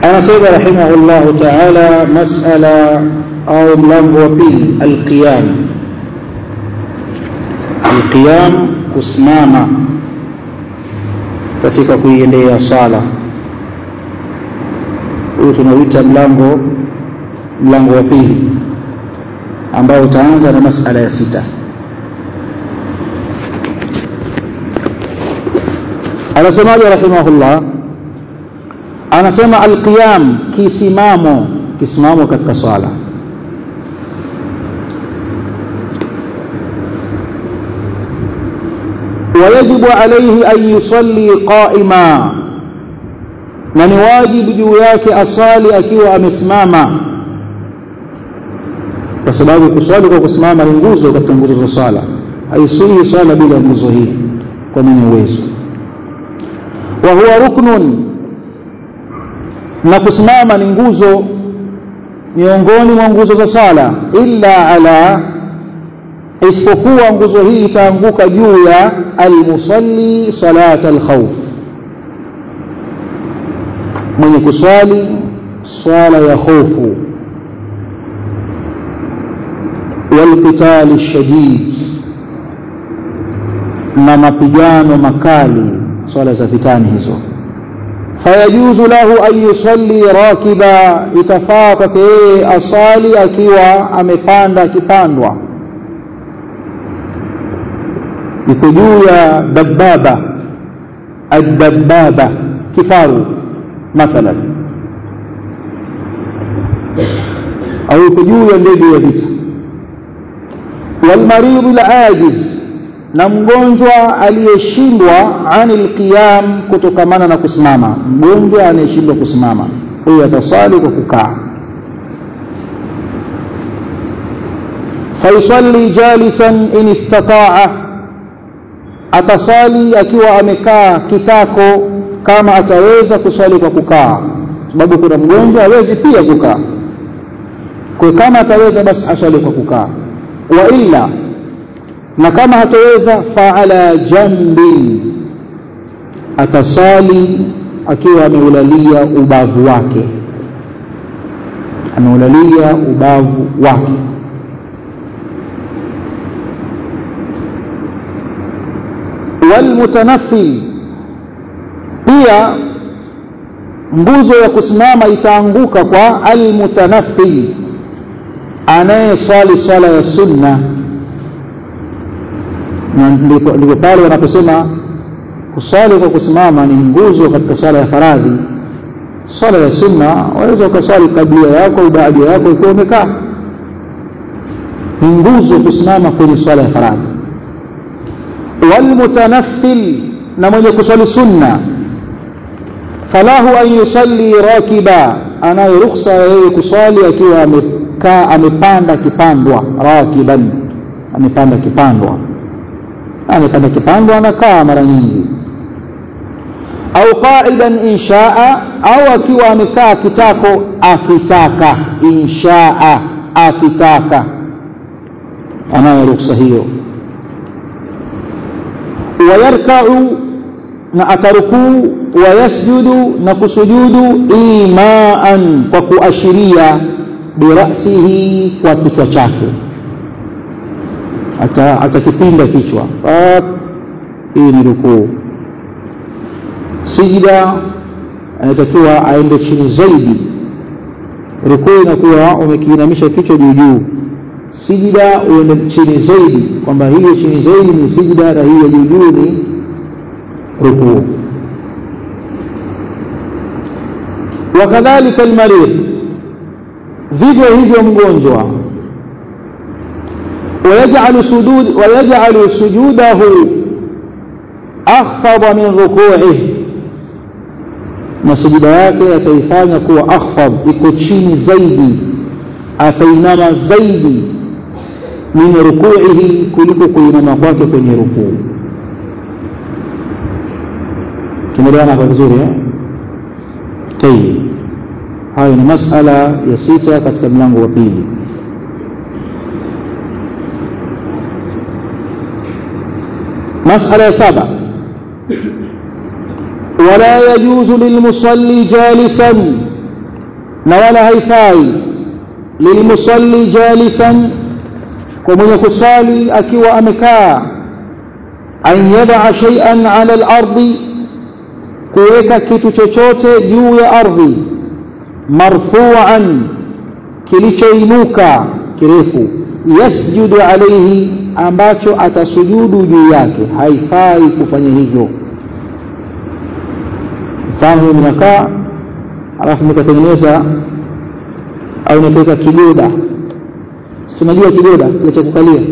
anasema rahimahullahu taala masala au mlango wa pili alqiyam alqiyam kusimama katika kuiendea sala huyu tunauita mlango mlango wa pili ambao utaanza na masala ya sita anasemaje rahimahullah anasema alqiyam kisimamo kisimamo katika swala ويجب عليه أن يصلي قائما na ni wajibu juu yake asali akiwa amesimama kwa sababu kuswali kwa kusimama ni nguzo katika nguzo za swala haisii swala bila nguzo hii kwa mwenye uwezo wa huwa ruknun na kusimama ni nguzo miongoni mwa nguzo za sala illa ala isipokuwa nguzo hii itaanguka juu ya almusalli salat alkhawf mwenye kuswali swala ya hofu walqitali shadid na mapigano makali swala za vitani hizo fayajuzu lahu an yusalli rakiba itafaa kwake yeye asali akiwa amepanda akipandwa iko juu ya dababa adababa kifaru mathalan au iko juu ya ndege ya vita walmaridhu alajiz na mgonjwa aliyeshindwa anil qiyam kutokamana na kusimama mgonjwa anayeshindwa kusimama huyo atasali kwa kukaa fayusalli jalisan in istataa atasali akiwa amekaa kitako kama ataweza kuswali kwa kukaa sababu kuna mgonjwa hawezi pia kukaa kwa kama ataweza basi aswali kwa kukaa wa illa na kama hataweza faala jambi atasali akiwa ameulalia ubavu wake ameulalia ubavu wake walmutanaffil pia nguzo ya kusimama itaanguka kwa almutanaffil anayeswali swala ya sunna na ndipo pale wanaposema kuswali kwa kusimama ni nguzo katika swala ya faradhi swala ya sunna waweza ukaswali kablia yako au baadia yako ikiwa umekaa ni nguzo kusimama kwenye swala ya faradhi walmutanaffil na mwenye kuswali sunna falahu an yusalli rakiba anayo rukhsa yeye kuswali akiwa amekaa amepanda kipandwa rakiban amepanda kipandwa amepanda kipandwa anakaa mara nyingi au qaidan inshaa au akiwa amekaa kitako akitaka inshaa akitaka anayo rukhsa hiyo wayarkau na atarukuu wayasjudu na kusujudu imaan kwa kuashiria birasihi kwa kichwa chake atakipinda kichwa hii ni rukuu sijida anatakiwa aende chini zaidi rukuu inakuwa umekiinamisha kichwa juu juu sijida uende chini zaidi kwamba hiyo chini zaidi ni sijida na hiyo juu juu ni rukuu wakadhalika almarid vivyo hivyo mgonjwa ويجعل سجود ويجعل سجوده أخفض من ركوعه na sujida yake ataifanya kuwa akhfad iko chini zaidi atainama zaidi min rukuihi kuliko kuinama kwake kwenye rukuu tumeelewana kwa vizuri eh? tayib hayo ni masala ya sita katika mlango wa pili مسألة سبع ولا يجوز للمصلي جالسا na wala haifai lilmusalli jalisan kwa mwenye kusali akiwa amekaa an yadaa shay'an ala al-ardi kuweka kitu chochote juu ya ardhi marfu'an kilichoinuka kirefu yasjudu alayhi ambacho atasujudu juu yake haifai kufanya hivyo mfano mnakaa alafu mkatengeneza au nikaweka kigoda tunajua kigoda kile cha kukalia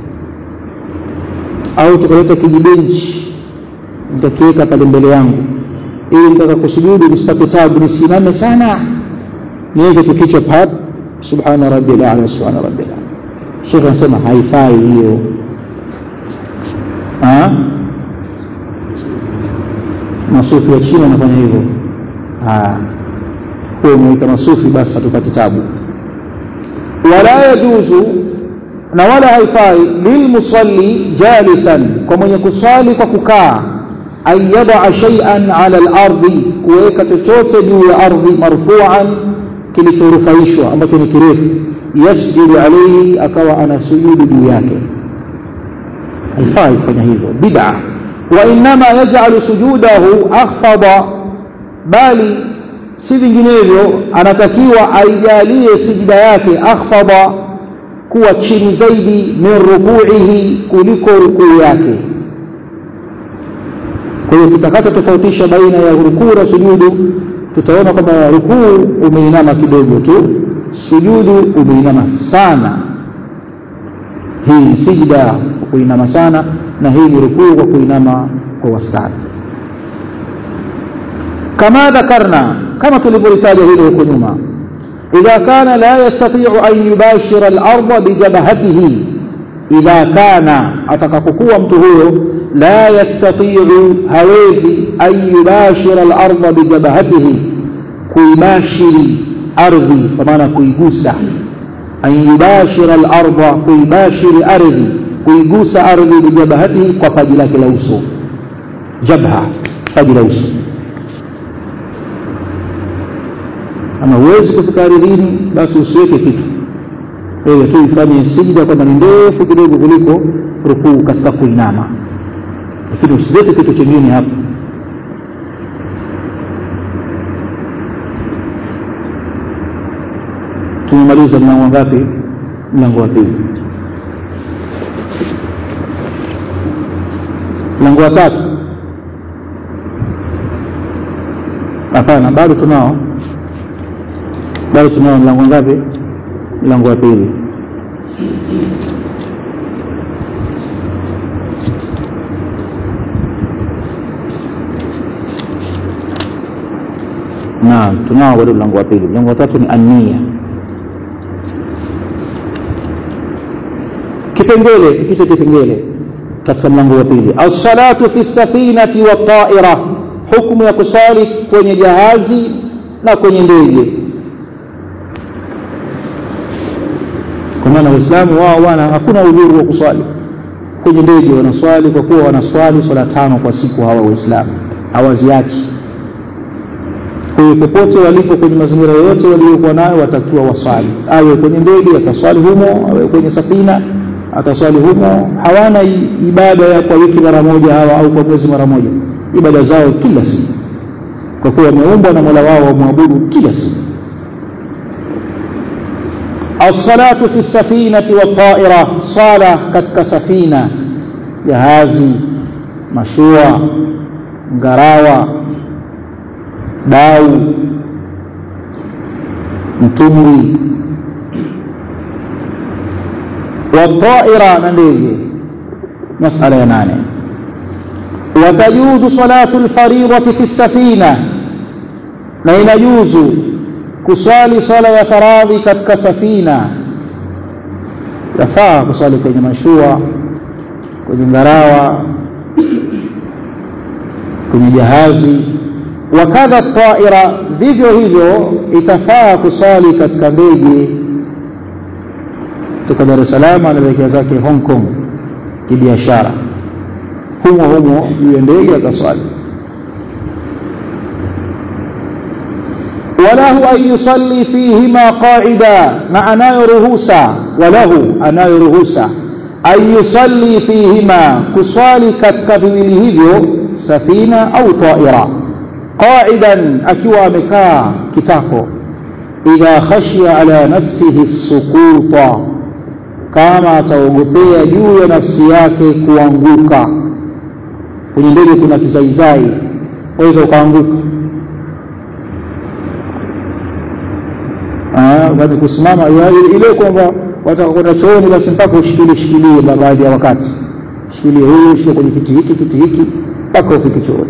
au tukaleta kijibenchi nitakiweka pale mbele yangu ili nitaka kusujudu nisipate tabu nisimame sana niweke tu kichwa pap subhana rabbil ala subhana rabbil ala Sheikh anasema haifai hiyo masufi wa chini wanafanya hivyo huo umeweka masufi basi hatupati tabu wala yajuzu na wala haifai lilmusalli jalisan kwa mwenye kusali kwa kukaa an yadaa shay'an ala al-ardi kuweka chochote juu ya ardhi marfu'an kilichorufaishwa ambacho ni kirefu yasjudu alayhi akawa anasujudu juu yake haifai kufanya hivyo bid'a wa inma yaj'alu sujudahu akhfada bali si vinginevyo anatakiwa aijalie sijida yake akhfada kuwa chini zaidi min rukuihi kuliko rukuu yake kwa hiyo tutakata tofautisha baina ya rukuu na sujudu tutaona kwamba rukuu umeinama kidogo tu sujudu umeinama sana hii ni sijda kwa kuinama sana na hii ni rukuu kwa kuinama kwa wastani kama dhakarna kama tulivyotaja hilo huko nyuma idha kana la yastati'u an yubashira al-ardha bijabhatihi idha kana atakapokuwa mtu huyo la yastati'u hawezi an yubashira al-ardha bijabhatihi kuibashiri ardhi kwa maana kuigusa an yubashira al-ardha kuibashiri ardhi kuigusa ardhi bijabhatihi kwa paji lake la uso jabha paji la uso ama huwezi kufika ardhini basi usiweke kitu wewe tu ifanye sijda kwamba ni ndefu kidogo kuliko rukuu katika kuinama lakini usiweke kitu kingine hapo tumemaliza mlango ngapi mlango wa pili mlango wa tatu hapana bado tunao bado tunao mlango ngapi mlango wa pili naam tunao bado mlango wa pili mlango wa tatu ni ania kipengele kicho kipengele katika mlango wa pili as-salatu fi safinati wa ta'ira hukumu ya kusali kwenye jahazi na kwenye ndege kwa maana waislamu wao wana hakuna udhuru wa kuswali kwenye ndege wanaswali kwa kuwa wanaswali swala tano kwa siku hawa waislamu hawaziachi kwa hiyo popote walipo kwenye mazingira yoyote waliokuwa nayo watakiwa waswali awe kwenye ndege ataswali humo awe kwenye safina ataswali humo hawana ibada ya kwa wiki mara moja hawa au kwa mwezi mara moja ibada zao kila siku kwa kuwa wameumbwa na mola wao wamwabudu kila siku الصلاة في السفينة والطائرة صلاة كتك سفينة جهازي مشروع ngarawa dau mtumbwi والطائرة na ndege masala ya nane وتجوز صلاة الفريضة في السفينة na inajuzu kuswali sala ya faradhi katika safina yafaa kuswali kwenye mashua kwenye ngarawa kwenye jahazi wakadha taira vivyo hivyo itafaa kuswali katika ndege kutoka Dar es Salaam anaelekea zake Hong Kong kibiashara humo humo juu ya ndege akaswali وله أن يصلي فيهما قاعدا مع أناyo ruhusa وله anayo ruhusa أن يصلي فيهما kuswali katika viwili hivyo safina au taira qa'idan akiwa amekaa kitako idha khashiya ala nafsihi sukuta kama ataogopea juu ya nafsi yake kuanguka kwenye ndege kuna kizaizai waweza ukaanguka bali kusimama ile kwamba watakwenda chooni basi mpaka ushikilie shikilie baadhi ya wakati shikilie huyu shika kwenye kiti hiki kiti hiki mpaka ufike chooni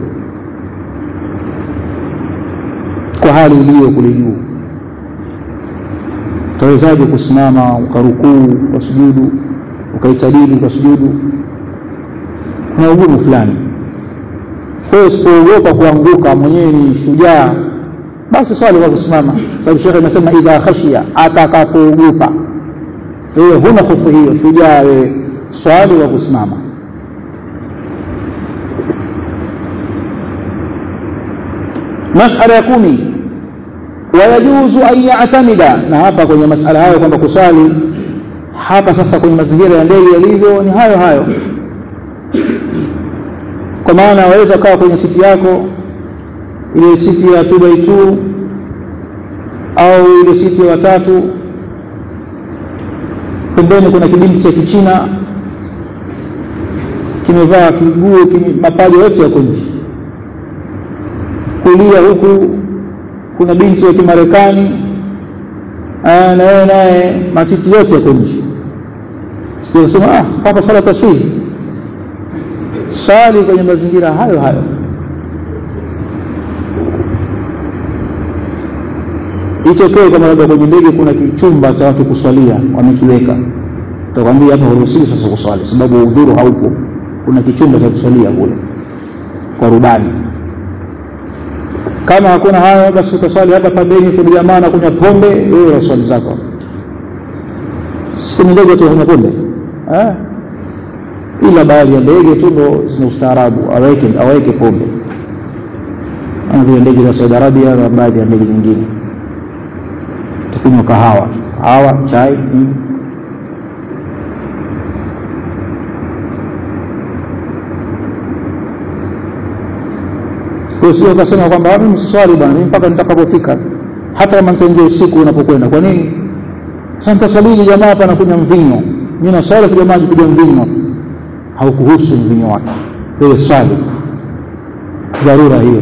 kwa hali iliyo kule juu utawezaje kusimama ukarukuu ukasujudu ukaitadili ukasujudu kuna ugumu fulani kwa hiyo usipoogopa kuanguka mwenyewe ni shujaa basi swali kwa kusimama sababu shekhe anasema idha khashia atakapoogopa wewe huna hofu hiyo shujaa wewe swali wa kusimama masala ya kumi wayajuzu an yatamida na hapa kwenye masala hayo kwamba kuswali hapa sasa kwenye mazingira ya ndege yalivyo ni hayo hayo kwa maana waweza kawa kwenye siti yako ile siti ya 2 by 2 au ile siti ya watatu pembeni kuna kibinti cha kichina kimevaa kiguo kime, mapaja yote yako nje kulia huku kuna binti ya kimarekani na yeye naye matiti yote yako nje sema ah hapa swala taswiri swali kwenye mazingira hayo hayo itokee kama labda kwenye ndege kuna kichumba cha watu kuswalia wamekiweka utakwambia hapa huruhusiwi sasa kuswali sababu udhuru haupo kuna kichumba cha kuswalia kule kwa rubani kama hakuna hayo basi utaswali hapa pembeni kuna jamaa na kunywa pombe wewe unaswali zako kwenye ndege tu kunywa pombe eh ila baadhi ya ndege tu ndo zina ustaarabu aweke aweke pombe kama vile ndege za Saudi Arabia na baadhi ya ndege nyingine tukunywa kahawa kahawa chai mm. kwa sio ukasema kwamba mimi mswali bwana mimi mpaka nitakapofika hata kama nitaingia usiku unapokwenda kwa nini sasa nitaswaliji jamaa hapa anakunywa mvinyo mimi naswali kwa jamaa kupiga mvinyo haukuhusu mvinyo wake wewe swali dharura hiyo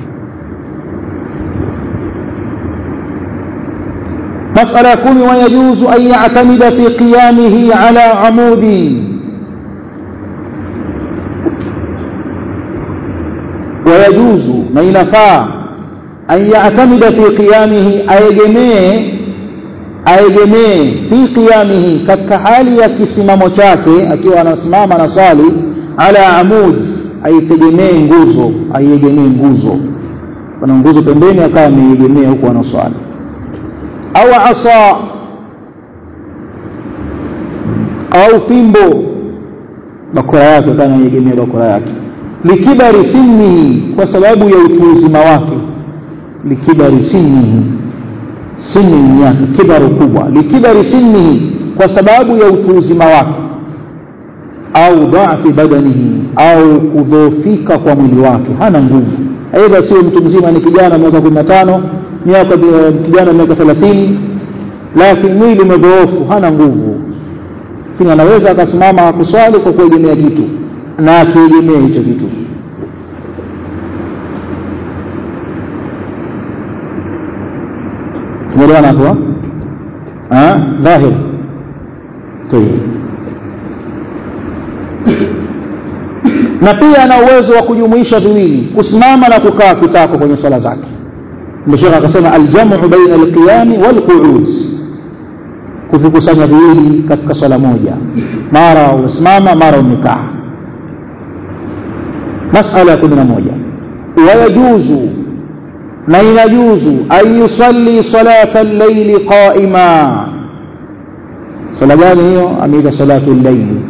مسألة كم ويجوز أن يعتمد في قيامه على عمود ويجوز ما ينفع أن يعتمد في قيامه أيجميه aegemee fi qiyamihi katika hali ya kisimamo chake akiwa anasimama na swali ala amud aitegemee nguzo aiegemee nguzo kuna nguzo pembeni akawa ameiegemea huku anaswali au asa au fimbo bakora yake akawa anaiegemea bakora yake likibari sinnihi kwa sababu ya utu uzima wake likibari sinnihi sinni yake kibaru kubwa likibari sinnihi kwa sababu ya utu uzima wake au dhaafi badanihi au kudhoofika kwa mwili wake hana nguvu aidha sio mtu mzima ni kijana miaka kumi na tano miaka kijana miaka thelathini lakini mwili umedhoofu hana nguvu lakini anaweza akasimama kuswali kwa kuegemea kitu na akiegemea hicho kitu tumeelewana hapo dhahir tayeb na pia ana uwezo wa kujumuisha viwili kusimama na kukaa kitako kwenye swala zake ndio shekha akasema aljamu baina alqiyami walqu'ud kuvikusanya viwili katika swala moja mara umesimama mara umekaa masala ya kumi na moja wayajuzu na inajuzu an yusalli salata al-layli qa'ima sala gani hiyo ameita salatu al-layli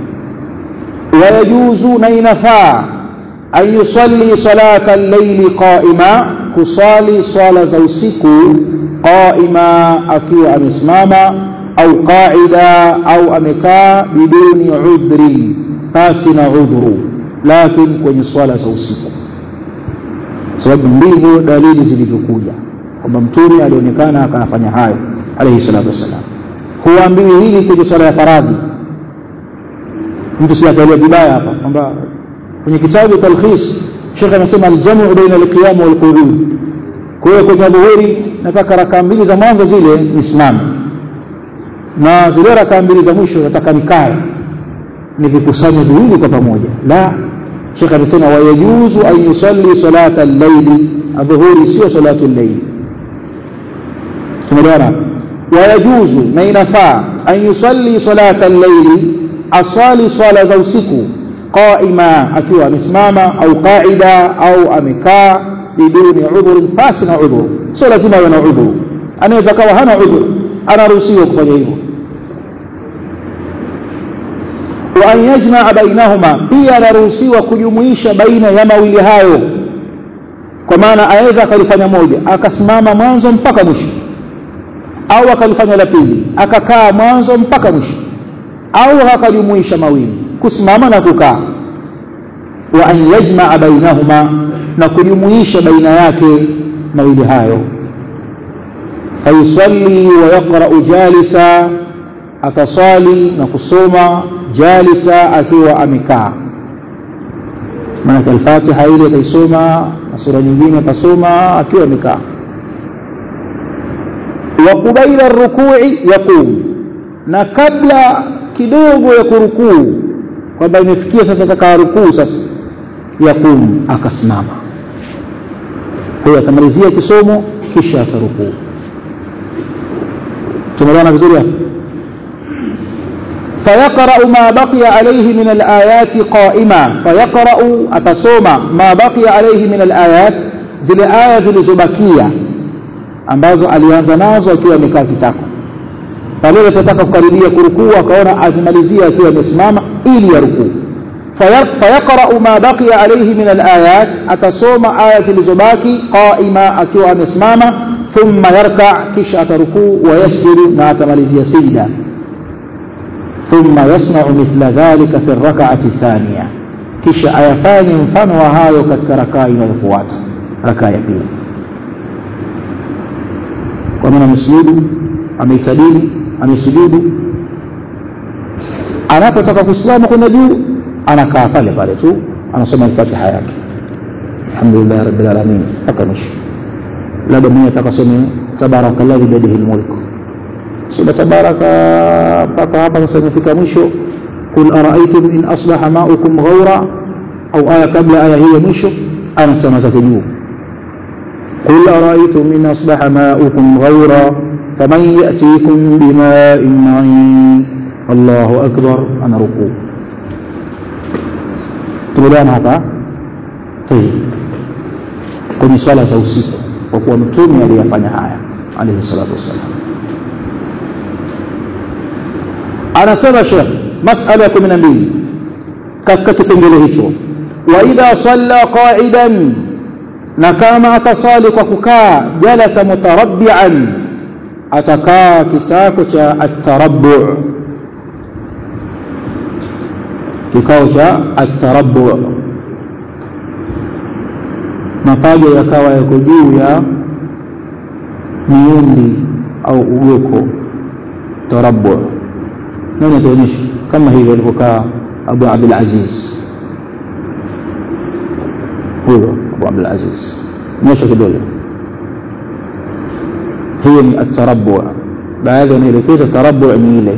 wayajuzu na inafaa an yusalli salata al-layli qa'ima kusali swala za usiku qaima akiwa amesimama au qaida au amekaa biduni udhri pasi na udhuru lakini kwenye swala za usiku sababu ndivyo dalili zilivyokuja kwamba mtume alionekana akayafanya hayo alayhi salatu wassalam huambiwi hili kwenye swala ya faradhi mtu siakalia vibaya hapa kwamba kwenye kitabu talkhis shekhe anasema aljamu baina alqiyam walqudud kwa hiyo kwenye dhuhuri nataka rakaa mbili za mwanzo zile nisimame na zile rakaa mbili za mwisho nataka nikae nivikusanye viwili kwa pamoja la shekhe anasema wayajuzu an yusalli salata llaili adhuhuri sio salatu llaili tumeelewana wayajuzu na inafaa an yusalli salata llaili asali swala za usiku qaima akiwa amesimama au qaida au amekaa biduni udhurin pasi na udhuru sio lazima awe na udhuru anaweza kawa hana udhuru anaruhusiwa kufanya hivyo wa an yajmaa bainahuma pia anaruhusiwa kujumuisha baina ya mawili hayo kwa maana aweza akalifanya moja akasimama mwanzo mpaka mwisho au akalifanya la pili akakaa mwanzo mpaka mwisho au akajumuisha mawili kusimama na kukaa wa an yajmaa bainahuma na kujumuisha baina yake mawili hayo fayusalli wa yaqra'u jalisa atasali na kusoma jalisa akiwa amekaa maanake alfatiha ile ataisoma na sura nyingine atasoma akiwa amekaa wa qubaila rukui yaqum na kabla kidogo ya kurukuu kwamba imefikia sasa takaa rukuu sasa yaqum akasimama kwa hiyo atamalizia kisomo kisha atarukuu tumeelewana vizuri hapo فيقرأ ما بقي عليه من الآيات قائما فيقرأ أتصوم ما بقي عليه من الآيات zile aya zilizobakia ambazo alianza nazo akiwa amekaa kitako pale alipotaka kukaribia kurukuu akaona azimalizia akiwa amesimama ili ya rukuu fayaqra'u ma baqiya alayhi min alayat atasoma aya zilizobaki qaima akiwa amesimama thumma yarka kisha atarukuu wa yasjudu na atamalizia sijda ثم يصنع مثل ذلك في الركعة الثانية kisha ayafanye mfano wa hayo katika rakaa inayofuata rakaa ya pili kwa maana amesujudu ameitadili amesujudu anapotaka kusimama kwenda juu anakaa pale pale tu anasoma fatiha yake alhamdulillah rabbil alamin mpaka mwisho labda mwenye atakasome tabaraka alladhi biyadihi lmulku sura tabaraka mpaka hapa sasa imefika mwisho qul araaitum in asbaha maukum ghaura au aya kabla aya hii ya mwisho anasema zake juu قل أرأيتم إن أصبح ماؤكم غورا فمن يأتيكم بماء معين الله أكبر أنا ركوع تقولون هذا طيب kwenye swala za usiku kwa kuwa mtume aliyafanya haya alaihi salatu wassalam anasema shekh masala ya kumi na mbili katika kipengele hicho waidha salla qaidan na kama atasali kwa kukaa jalasa mutarabbian atakaa kitako cha atarabu kikao cha atarabu mapaja yakawa yako juu ya miundi au ugoko tarabu nani ataonyesha kama hivyo alivyokaa abu abdul aziz huyo abu abdul aziz nyosha kidole hiyo ni atarabu baadhi wanaelekeza tarabu ni ile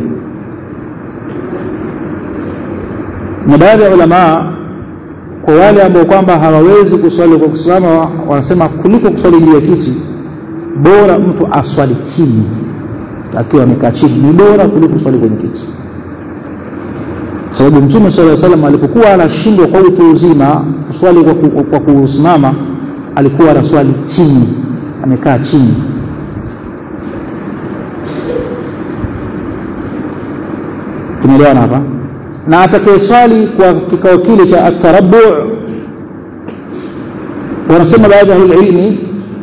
na baadhi ya ulamaa kwa wale ambao kwamba hawawezi kuswali kwa kusimama wanasema kuliko kuswali juu ya kiti bora mtu aswali chini akiwa amekaa chini ni bora kuliko kuswali kwenye kiti sababu mtume sala salam alipokuwa anashindwa kwa utu uzima kuswali kwa, ku, kwa kusimama alikuwa anaswali chini amekaa chini tumeelewana hapa na atakayeswali kwa kikao kile cha atarabu wanasema baadhi ya ilmi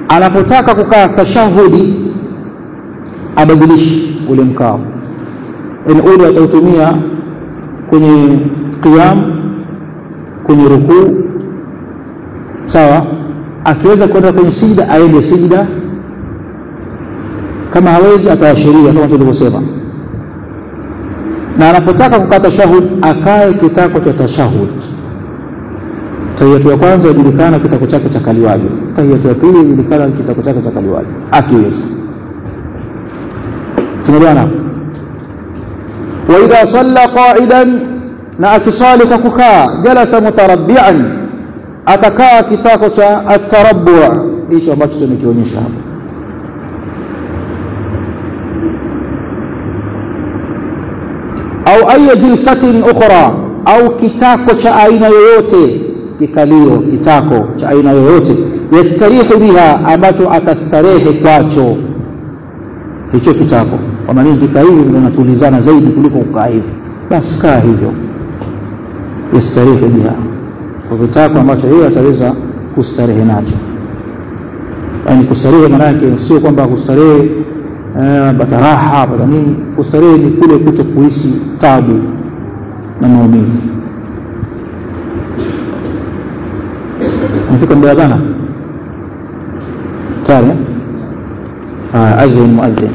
anapotaka kukaa tashahudi abadilishi ule mkao yani ule atautumia kwenye qiyam kwenye rukuu sawa akiweza kwenda kwenye sijda aende sijda kama hawezi ataashiria kama tulivyosema na anapotaka kukaa tashahud akae kitako cha tashahud tahiyatu ya kwanza ijulikana kitako chake cha kaliwaji tahiyatu ya pili ijulikana kitako chake cha kaliwaji akiweza tumeelewana hapo waidha salla qaidan na akisali kwa kukaa jalasa mutarabbian atakaa kitako cha atarabu hicho ambacho tumekionyesha hapo au aya jilsatin ukhra au kitako cha aina yoyote kikalio kitako cha aina yoyote yastarihu biha ambacho atastarehe kwacho hicho kitako kwamba nini kikaa hivi unatulizana zaidi kuliko kukaa hivi basi kaa hivyo yastarehe biha kwa kitako ambacho yeye ataweza kustarehe nacho yaani kustarehe maanake sio kwamba kustarehe pata raha pata nini kustarehe ni kule kuto kuhisi tabu na maumivu nafika muda dhana tayari adhin muadhin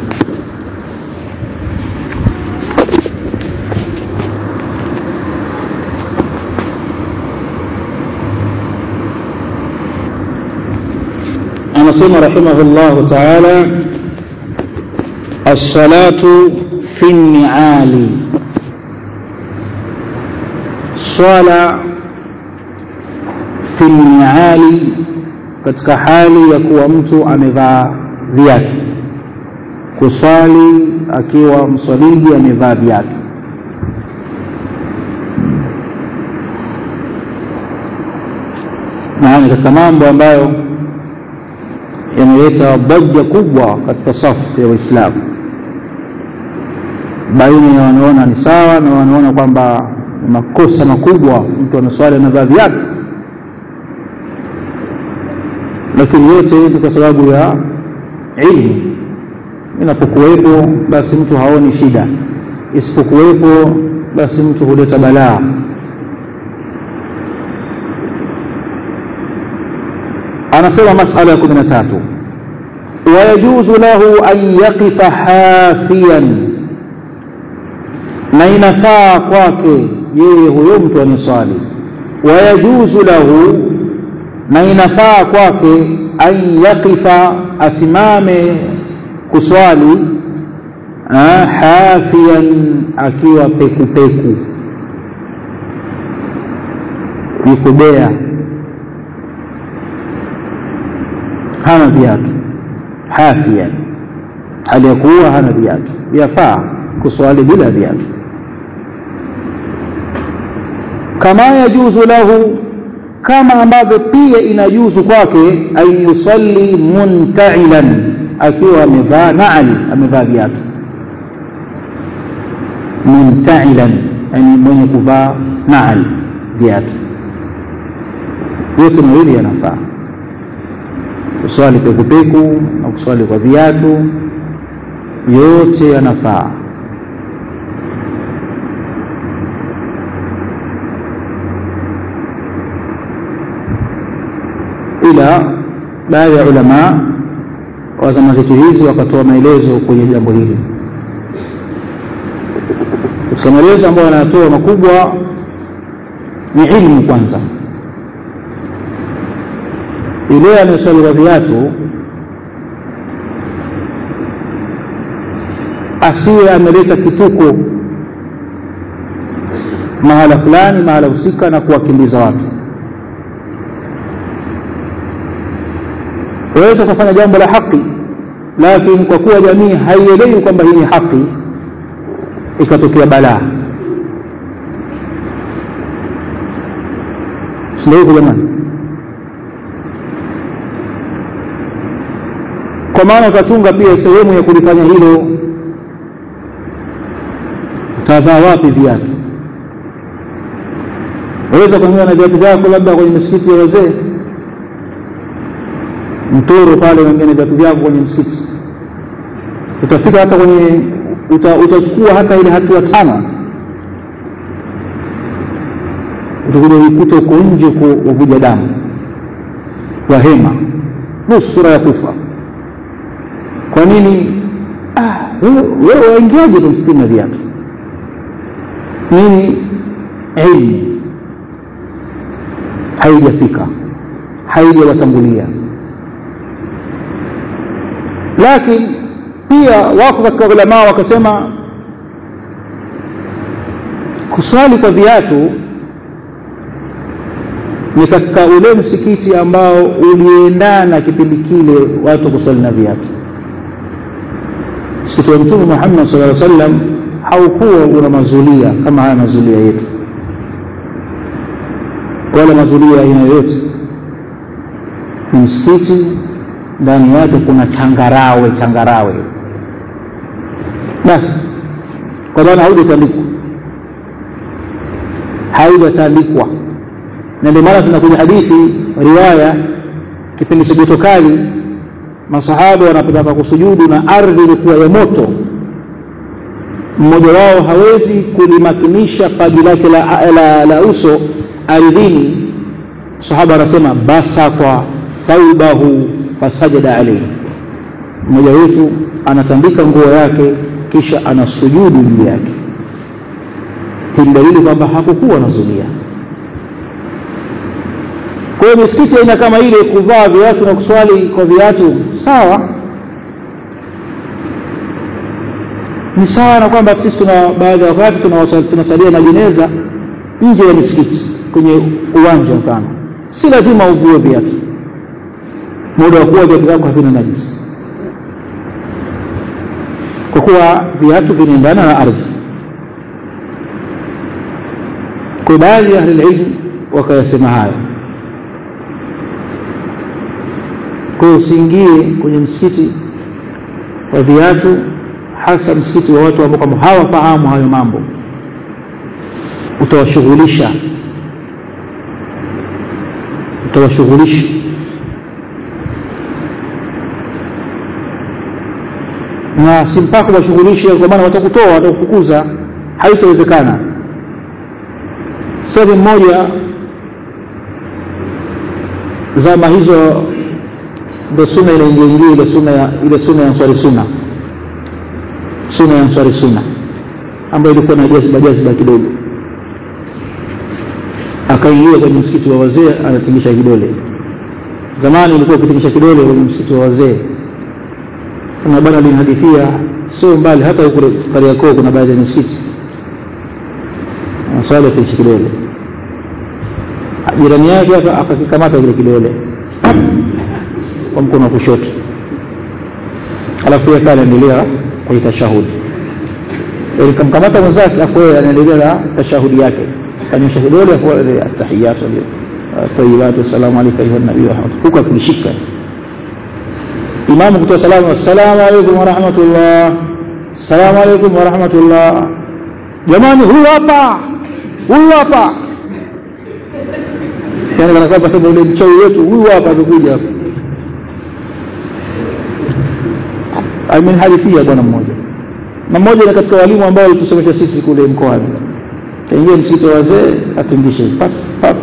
anasema rahimahullahu taala الصلاة في النعال swala fi niali katika hali ya kuwa mtu amevaa viatu kuswali akiwa mswaliji amevaa viatu na katika mambo ambayo yameleta dhaja kubwa katika safu ya waislamu baina ya wanaona ni sawa na wanaona kwamba ni makosa makubwa mtu anaswali amevaa viatu lakini yote ni kwa sababu ya ilmu inapokuwepo basi mtu haoni shida isipokuwepo basi mtu huleta balaa anasema masala ya kumi na tatu wayajuzu lahu an yaqifa hafiyan na inafaa kwake yeye huyo mtu aniswali wayajuzu lahu na inafaa kwake an yaqifa asimame kuswali hafiyan akiwa pekupeku yukubea hana viatu hafiyan hali ya kuwa hana viatu yafaa kuswali bila viatu kama yajuzu lahu kama ambavyo pia inajuzu kwake an yusalli muntailan akiwa amevaa naali amevaa viatu muntailan yani mwenye kuvaa naali viatu yote mawili yanafaa kuswali pekupeku na kuswali kwa viatu yote yanafaa ila baadhi ya ulamaa wa zama zetu hizi wakatoa maelezo kwenye jambo hili katika maelezo ambayo wanayatoa makubwa ni ilmu kwanza yule anayeswali kwa viatu asiwe ameleta kituko mahala fulani mahala husika na kuwakimbiza watu waweza kufanya jambo la haki lakini kwa kuwa jamii haielewi kwamba hii ni haki ikatokea balaa sindio hivyo jamani kwa maana utachunga pia sehemu ya kulifanya hilo utavaa wapi viatu waweza kuingia na viatu vyako labda kwenye misikiti ya wazee mtoro pale wengine viatu vyako kwenye msikiti utafika hata kwenye uta, utachukua hata ile hatua tano utakuja uikuta uko nje wavuja damu wahema nusura ya kufa kwa nini ah, wewe waingiaje tu msikitini na viatu nini ilmu haijafika haijawatangulia lakini pia wako katika ulamaa wakasema kuswali kwa viatu ni katika ule msikiti ambao uliendana kipindi kile watu kuswali na viatu msikiti wa mtume muhammad sala llaw sallam haukuwa una mazulia kama haya mazulia yetu wala mazulia aina yoyote ni msikiti ndani yake kuna changarawe changarawe basi kwa maana haujatandikwa haujatandikwa na ndio maana tunakuja hadithi riwaya kipindi cha joto kali masahaba wanapotaka kusujudu na ardhi ilikuwa ya moto mmoja wao hawezi kulimakinisha paji lake la, la, la uso ardhini sahaba anasema basata thaubahu fasajada alaihi mmoja wetu anatandika nguo yake kisha anasujudu juu yake hii dalili kwamba hakukuwa na zulia kwa hiyo misikiti aina kama ile kuvaa viatu na kuswali kwa viatu sawa ni sawa na kwamba sisi tuna baadhi ya wakati tunasalia majeneza nje ya misikiti kwenye uwanja mfano si lazima uvue viatu muda wa kuwa viatu vyako havina najisi kwa kuwa viatu vinaendana na ardhi kwa baadhi ya ahlililmu wakayasema hayo kwa hiyo usiingie kwenye msikiti wa viatu hasa msikiti wa watu ambao kwamba hawafahamu hayo mambo utawashughulisha utawashughulisha na si mpaka washughulishe kwa maana watakutoa watakufukuza haitawezekana sasa mmoja zama hizo ndo sunna inaingiaingia ile sunna ya ile sunna ya answari sunna sunna ya answari sunna ambayo ilikuwa na jaziba jaziba kidogo akaingia kwenye msikiti wa wazee anatingisha kidole zamani ilikuwa ukitingisha kidole kwenye msikiti wa wazee kuna bwana alinihadithia sio mbali hata huko Kariakoo kuna baadhi ya misikiti swali atingisha kidole jirani yake hapa akakikamata kile kidole kwa mkono wa kushoto alafu yeye anaendelea kwa tashahudi ili kamkamata mwenzake afu yeye anaendelea na tashahudi yake kanyosha kidole afu atahiyatu tayyibatu assalamu alayka ayuha nabii wa huko akishika imamu kutoa salamu assalamu alaykum wa rahmatullah assalamu alaykum wa rahmatullah jamani huyu hapa huyu hapa yani kana kwamba sasa ule mchawi wetu huyu hapa amekuja hapa amenihadithia bwana mmoja na mmoja ni katika walimu ambao walitusomesha sisi kule mkoani kaingia msikiti wa wazee atingishe pap pap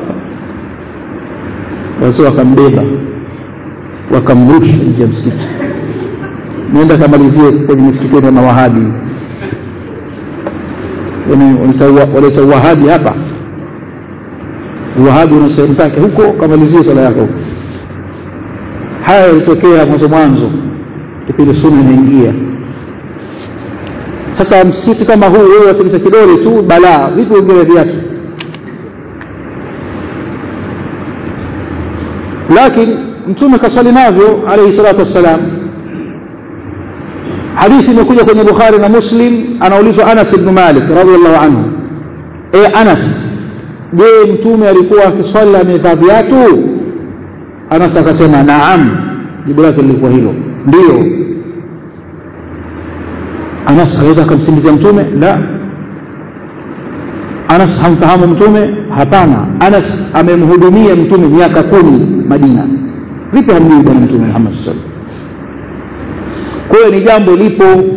wazee wakambeba wakamrusha nje ya msikiti nenda kamalizie kwenye misikiti na wahabi waleta uwahabi hapa uwahabi una sehemu zake huko kamalizie sala yako huko haya yalitokea mwanzo mwanzo kipindi sunna inaingia sasa msikiti kama huu wewe watingisha kidole tu balaa vipi wengine viatu lakini mtume kaswali navyo alayhi salatu wassalam hadithi imekuja kwenye bukhari na muslim anaulizwa anas ibn malik radiallahu anhu e anas je mtume alikuwa akiswali amevaa viatu anas akasema naam jibu lake lilikuwa hilo ndio anas aweza akamsingizia mtume la anas hamfahamu mtume hapana anas amemhudumia mtume miaka kumi madina vipi hamjui bwana mtume Muhammad sallallahu alaihi wasallam kwa hiyo ni jambo lipo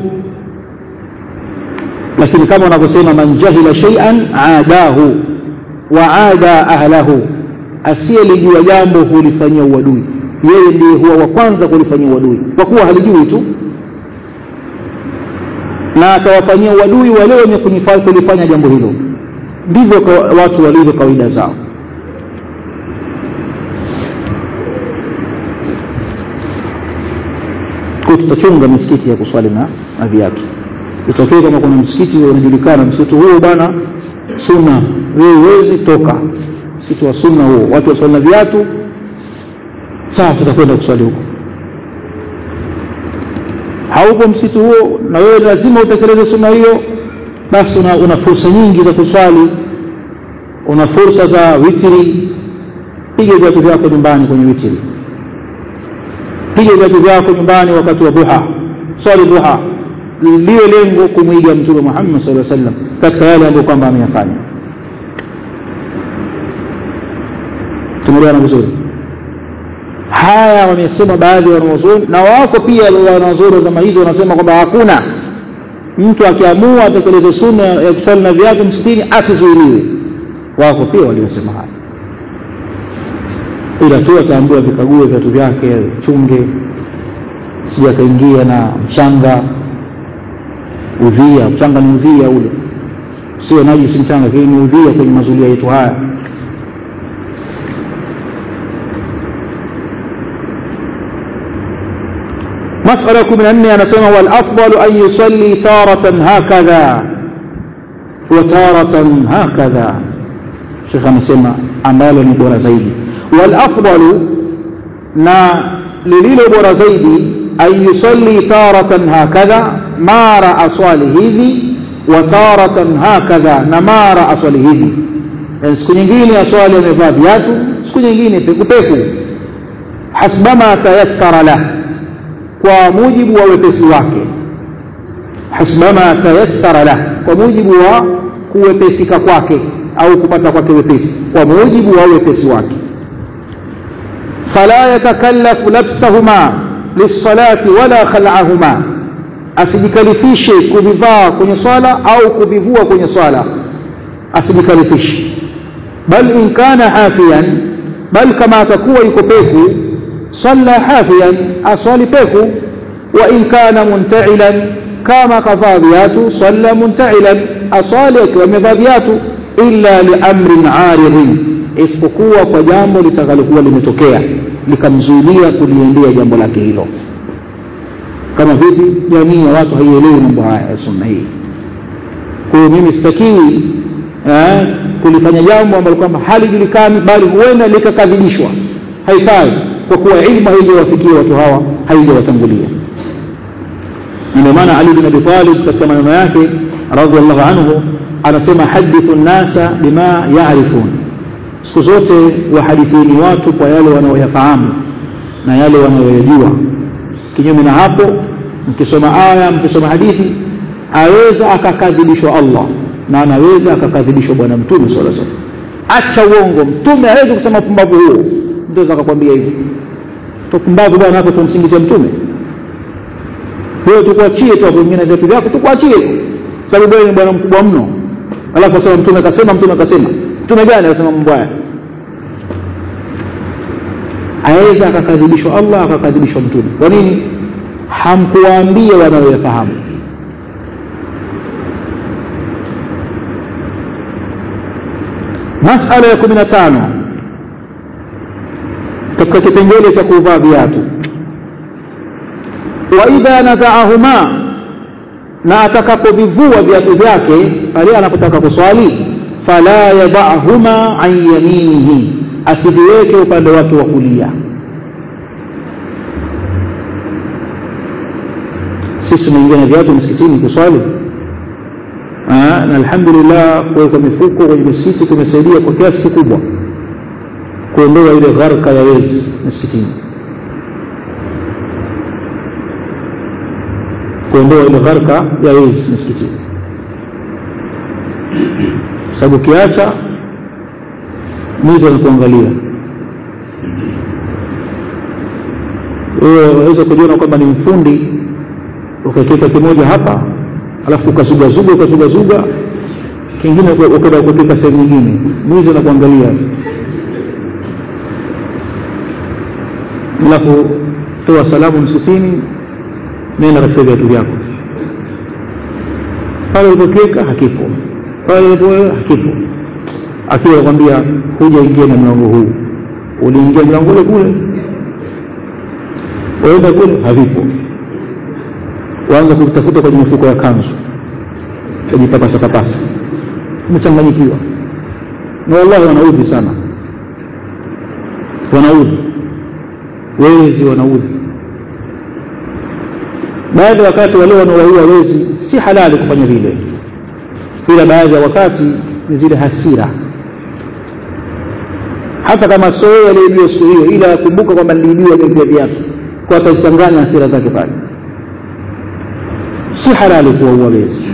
lakini kama wanavyosema man jahila shay'an aadahu wa aada ahlahu asiyelijua jambo hulifanyia uadui yeye ndiye huwa wa kwanza kulifanyia uadui kwa kuwa halijui tu na atawafanyia uadui wale wenye kulifanya jambo hilo ndivyo watu walivyo kawaida zao kwa tutachunga misikiti ya kuswali na, na viatu itokee kama kuna msikiti unajulikana msikiti huo bwana sunna wewe huwezi toka msikiti wa sunna huo watu waswali na viatu sawa tutakwenda kuswali huko haupo msikiti huo na wewe lazima utekeleze sunna hiyo basi una, una fursa nyingi za kuswali una fursa za witiri piga viatu vyako nyumbani kwenye witiri piga viatu vyako nyumbani wakati wa duha swali duha liwe lengo kumwiga mtume Muhammad sallallahu alaihi wasallam katika yale ambayo kwamba ameyafanya tumeelewana vizuri haya wamesema baadhi ya wanazuoni na wako pia wanazuoni wa zama hizo wanasema kwamba hakuna mtu akiamua atekeleze sunna ya kuswali na viatu msitini asizuiliwe wako pia waliosema haya ila tu ataambiwa vikague viatu vyake chunge sija akaingia na mchanga udhia mchanga ni udhia ule sio najisi mchanga lakini ni udhia kwenye mazulia yetu haya مسألة كم أني أنا سمع والأفضل أن يصلي تارة هكذا وتارة هكذا شيخ أنا سمع أمال بورا زيدي والأفضل نا لليل بورا زيدي أن يصلي تارة هكذا ما رأى صالحه وتارة هكذا نما رأى صالحه يعني siku nyingine aswali amevaa viatu siku nyingine pekupeku hasbama tayassara lah kwa mujibu wa wepesi wake hasbama tayassara lah kwa mujibu wa kuwepesika kwake au kupata kwake wepesi kwa mujibu wa wepesi wake fala yatakallafu labsahuma lisalati wala khal'ahuma asijikalifishe kuvivaa kwenye swala au kuvivua kwenye swala asijikalifishe bal in kana hafiyan bal kama atakuwa yuko peku salla hafiyan aswali peku wa in kana munta'ilan kama kavaa viatu salla munta'ilan aswali akiwa amevaa viatu illa liamrin aridin isipokuwa kwa jambo litakalokuwa limetokea likamzuilia kuliendea jambo lake hilo kama vipi jamii ya watu haielewi mambo haya ya sunna hii kwa hiyo mimi sitakiwi eh, kulifanya jambo ambalo kwamba halijulikani bali huenda likakadhibishwa haifai kwa kuwa ilmu haijawafikia watu hawa haijawatangulia ndio maana Ali bin Abi Talib katika maneno yake radhiallahu anhu anasema hadithu nnasa bima yaarifun siku zote wahadithini watu kwa yale wanaoyafahamu na yale wanayoyajua kinyume na hapo mkisoma aya mkisoma hadithi aweza akakadhibishwa Allah na anaweza akakadhibishwa bwana mtume sallallahu alaihi wasallam acha uongo mtume hawezi kusema pumbavu huo mtu akakwambia hivi tupumbavu bwana hapo tumsingizia mtume wewe tukuachie tu hapo vingine vitu vyako tukuachie sababu wewe ni bwana mkubwa mno alafu asema mtume akasema mtume akasema mtume gani anasema mambo haya aweza akakadhibishwa Allah akakadhibishwa mtume kwa nini hamkuwaambia wanaoyafahamu masala ya kumi na tano katika kipengele cha kuvaa viatu wa idha nazaahuma na atakapovivua viatu vyake pale anapotaka kuswali fala yadahuma an yaminihi asiviweke upande wake wa kulia sisi tunaingia na viatu msikitini kuswali na alhamdulillah kuweka mifuko kwenye misikiti kumesaidia kwa kiasi kikubwa kuondoa ile gharka ya wezi msikitini kuondoa ile gharka ya wezi msikitini sababu kiacha mwizi anakuangalia wewe waweza kujiona kwamba ni mfundi ukakiweka kimoja hapa alafu ukazugazuga ukazugazuga kingine ukaenda kupika sehemu nyingine mwizi anakuangalia alafu toa salamu msikitini nenda katika viatu vyako pale ulipokiweka hakipo pale ulipowewe hakipo akiwa anakwambia huja ingia na mlango huu uliingia mlango ule kule waenda kule havipo waanza kutafuta kwenye mifuko ya kanzu kujipapasapapasa umechanganyikiwa na wallahi wanaudhi sana wanaudhi wezi wanaudhi baadhi ya wakati wale wanaowaua wezi si halali kufanya vile ila baadhi ya wakati ni zile hasira hata kama sio yeye aliyeibiwa siku hiyo ila akumbuka kwamba niliibiwa vya viatu kwa atazichanganya hasira zake pale si halali kuwaua wezi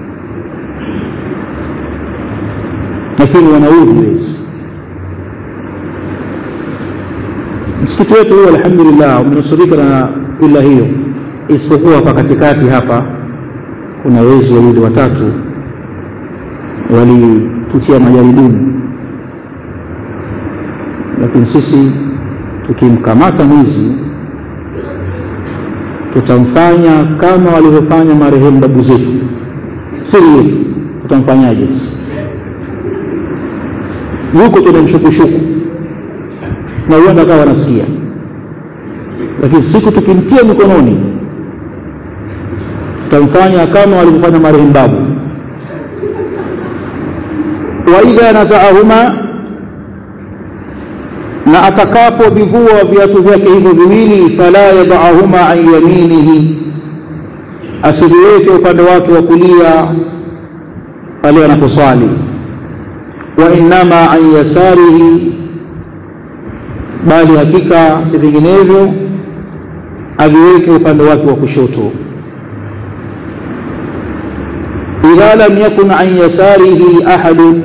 lakini wanaudhi wezi msikiti wetu huo alhamdulillah umenusurika na ila hiyo isipokuwa hapa katikati hapa kuna wezi wawili watatu walitutia majaribuni lakini sisi tukimkamata mwizi tutamfanya kama walivyofanya marehemu babu zetu siri yetu tutamfanyaje yuko tuna mshukushuku na huenda akawa wanasikia lakini siku tukimtia mikononi tutamfanya kama walivyofanya marehemu babu waidha nazaahuma na atakapovivua viatu vyake hivyo viwili fala yadaahuma an yaminihi asiviweke upande wake wa kulia pale anaposwali wa innama an yasarihi bali hakika si vinginevyo aviweke upande wake wa kushoto idha lam yakun an yasarihi ahadun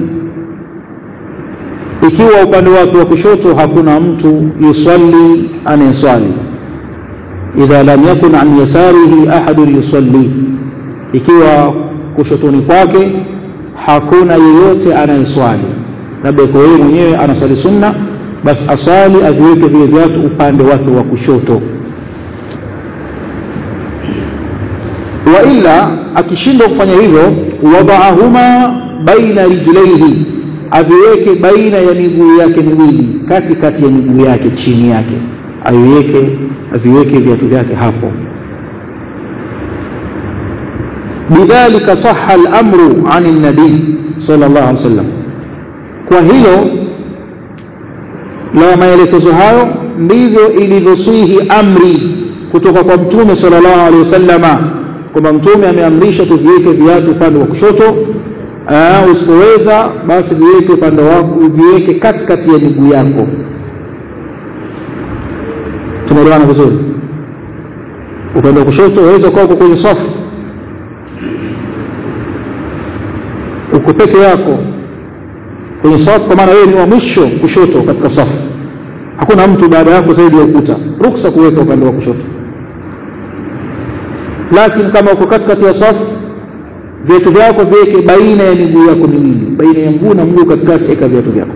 ikiwa upande wake wa kushoto hakuna mtu yusalli anayeswali idha lam yakun an yasarihi ahadun yusalli ikiwa kushotoni kwake hakuna yeyote anayeswali labda iko yeye mwenyewe anaswali sunna basi aswali aviweke vile viatu upande wake wa kushoto wa illa akishindwa kufanya hivyo wadaahuma baina rijlaihi aviweke baina ya miguu yake miwili kati kati ya miguu yake chini yake aviweke aviweke viatu vyake hapo bidhalika saha al-amru an an-nabi sallallahu alaihi wasallam kwa hilo la maelekezo hayo ndivyo ilivyosihi amri kutoka kwa mtume sallallahu alaihi wasallama kwamba mtume ameamrisha tuviweke viatu upande wa kushoto usipoweza basi viweke upande wako viweke katikati ya miguu yako tumeelewana vizuri upande wa kushoto waweza kuwa uko kwenye safu uko peke yako kwenye safu kwa maana wewe ni wa mwisho kushoto katika safu hakuna mtu baada yako zaidi ya ukuta ruksa kuweka upande wa kushoto lakini kama uko katikati ya safu viatu vyako viweke baina ya miguu yako miwili baina ya mguu na mguu katikati eka viatu vyako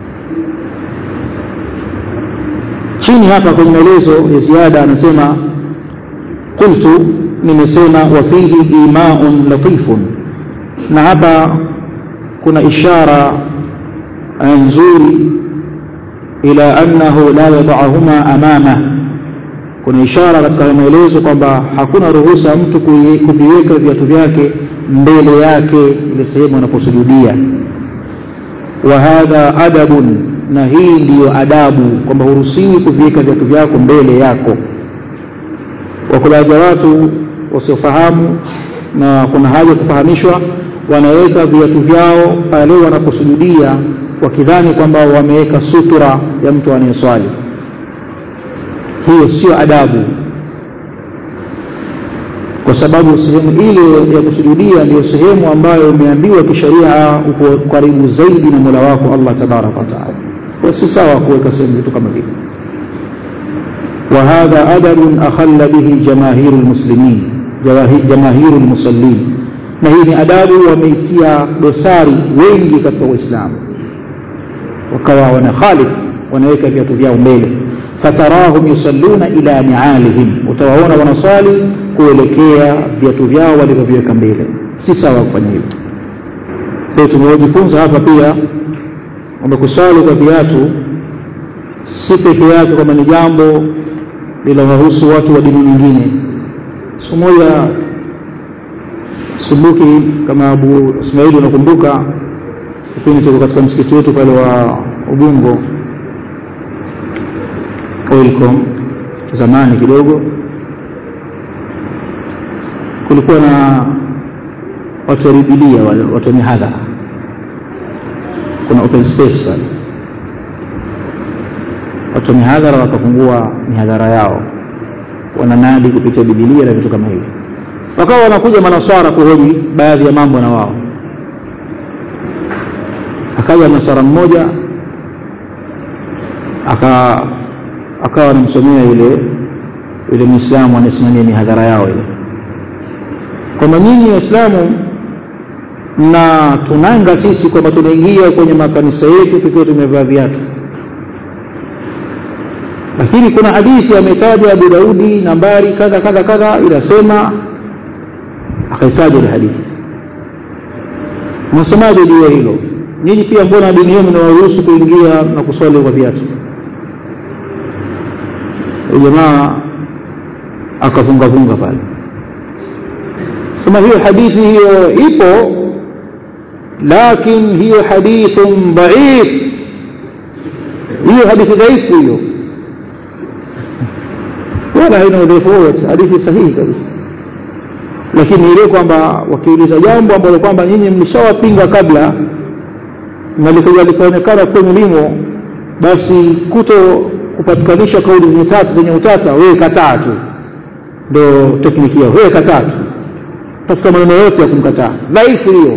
chini hapa kwenye maelezo ya ziada anasema qultu nimesema wafihi imaun latifun na hapa kuna ishara nzuri ila annahu la yadahuma amama kuna ishara katika maelezo kwamba hakuna ruhusa mtu kuviweka viatu vyake mbele yake ile sehemu anaposujudia wa hadha adabun na hii ndiyo adabu kwamba huruhusiwi kuviweka viatu vyako mbele yako wako baadhi ya watu wasiofahamu na kuna haja kufahamishwa wanaweka viatu vyao pale wanaposujudia wakidhani kwamba wameweka sutura ya mtu anayeswali hiyo sio adabu kwa sababu sehemu ile ya kusujudia ndiyo sehemu ambayo umeambiwa kisheria uko karibu zaidi na mola wako allah tabaraka wataala kwa si sawa kuweka sehemu vitu kama vile وهذا أدب أخل به جماهير المسلمين جماهير المصلين na hii ni adabu wameitia dosari wengi katika Uislamu, wakawa wana khalif, wanaweka viatu vyao mbele. fatarahum yusalluna ila nialihim, utawaona wanaswali kuelekea viatu vyao walivyoviweka mbele. Si sawa kufanya hivyo. Kwa tumejifunza hapa pia kwamba kuswali kwa viatu si peke yake kwamba ni jambo linalohusu watu wa dini nyingine. Siku moja Subuki, kama Abu Ismaili unakumbuka, kipindi tuko katika msikiti wetu pale wa Ubungo Oilcom, zamani kidogo, kulikuwa na watu wa Bibilia, watu wa mihadhara, kuna open space pale, watu wa mihadhara wakafungua mihadhara yao, wananadi kupitia Bibilia na vitu kama hivyo wakawa wanakuja manaswara kuhoji baadhi ya mambo na wao. Akaja mnasara mmoja aka akawa anamsomea yule yule Muislamu anayesimamia mihadhara yao ile kwamba nyinyi Waislamu na tunanga sisi kwamba tunaingia kwenye makanisa yetu tukiwa tumevaa viatu, lakini kuna hadithi ametaja Abu Daudi nambari kadha kadha kadha inasema akaitaja ile hadithi. Mnasemaje juu ya hilo? Nyinyi pia mbona dini yenu inawaruhusu kuingia na kuswali kwa viatu? Jamaa akavungavunga pale, sema hiyo hadithi hiyo ipo, lakin hiyo hadithun dhaif, hiyo hadithi dhaifu hiyo, wala haina udhaifu wowote, hadithi sahihi kabisa lakini ile kwamba wakiuliza jambo ambalo kwamba nyinyi mlishawapinga kabla na likaja likaonekana kwenu limo, basi kuto kupatikanisha kauli zenye tatu zenye utata, wewe kataa tu, ndo tekniki yao, wewe kataa tu, tafuta maneno yote ya kumkataa. Dhaifu hiyo,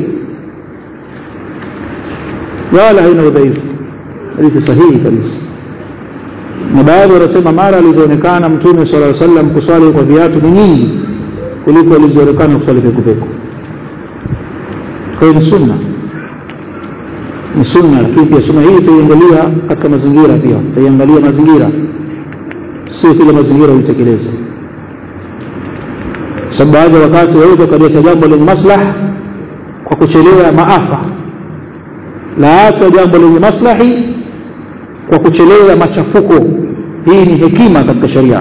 wala haina udhaifu, hadithi sahihi kabisa. Na baadhi wanasema mara alizoonekana Mtume sallallahu alaihi wasallam kuswali kwa viatu ni nyingi kuliko alizoonekana kuswali pekupeku. Kwa hiyo ni sunna, ni sunna, lakini pia sunna hii tutaiangalia katika mazingira, pia tutaiangalia mazingira, sio kila mazingira uitekeleze, sababu baadhi ya wakati waweza ukaleta jambo lenye maslaha kwa kuchelea maafa, la hata jambo lenye maslahi kwa kuchelea machafuko. Hii ni hekima katika sharia.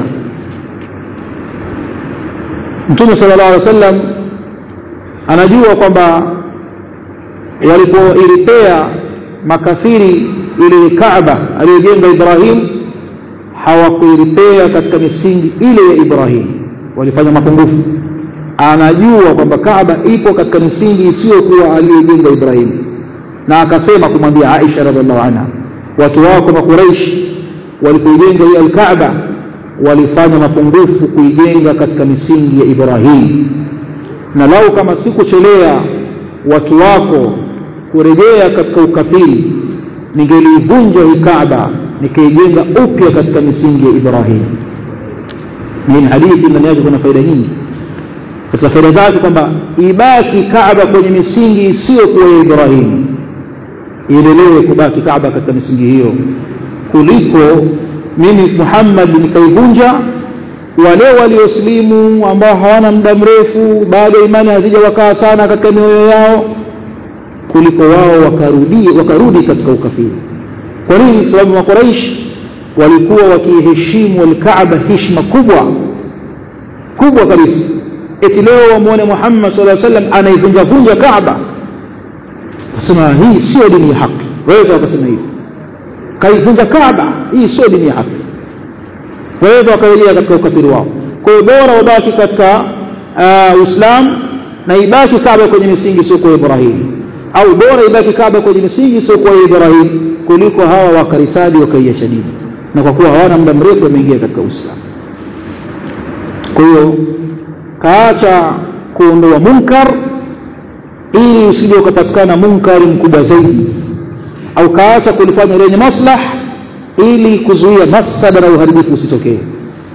Mtume sallallahu alaihi wasallam anajua kwamba walipoilipea makafiri ile Kaaba aliyojenga Ibrahim hawakuilipea katika misingi ile ya Ibrahim, walifanya mapungufu. Anajua kwamba Kaaba ipo katika misingi isiyokuwa aliyojenga Ibrahim, na akasema kumwambia Aisha radhiallahu anha, watu wako Makuraish walipoijenga hii Alkaaba walifanya mapungufu kuijenga katika misingi ya Ibrahim, na lau kama sikuchelea watu wako kurejea katika ukafiri, ningelivunja hii Kaaba nikaijenga upya katika misingi ya Ibrahim. Hii ni hadithi, ndani yake kuna faida nyingi. Katika faida zake kwamba ibaki Kaaba kwenye misingi isiyokuwa ya Ibrahim, iendelee kubaki Kaaba katika misingi hiyo kuliko mimi Muhammad nikaivunja, wale waliosilimu ambao hawana muda mrefu bado imani hazija wakaa sana katika mioyo yao, kuliko wao wakarudi, wakarudi katika ukafiri. Kwa nini? Sababu Makuraish walikuwa wakiheshimu Alkaaba heshima kubwa kubwa kabisa, eti leo wamwone Muhammad sallallahu alaihi wasallam anaivunja vunja Kaaba, wasema hii sio dini ya haki. Waweza wakasema hivi kaivunja Kaaba, hii sio dini ya haki. Waweza wakaelea katika ukafiri wao. Kwa hiyo bora wabaki katika Uislamu na ibaki Kaaba kwenye misingi sio kwa Ibrahim, au bora ibaki Kaaba kwenye misingi sio kwa Ibrahim kuliko hawa wakaritadi wakaiacha dini, na kwa kuwa hawana muda mrefu wameingia katika Uislamu. Kwa hiyo kaacha kuondoa munkar ili usije ukapatikana munkari mkubwa zaidi au kaacha kulifanya lenye maslah ili kuzuia mafsada na uharibifu usitokee.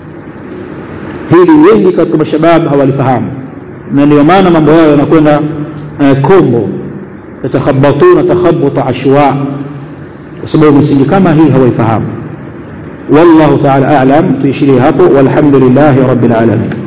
hili wengi katika mashabab hawalifahamu na ndio maana mambo yao yanakwenda uh, kombo yatakhabatuna takhabuta ashwa kwa sababu misingi kama hii hawaifahamu wallahu taala alam tuishirie hapo walhamdulillahi rabbil alamin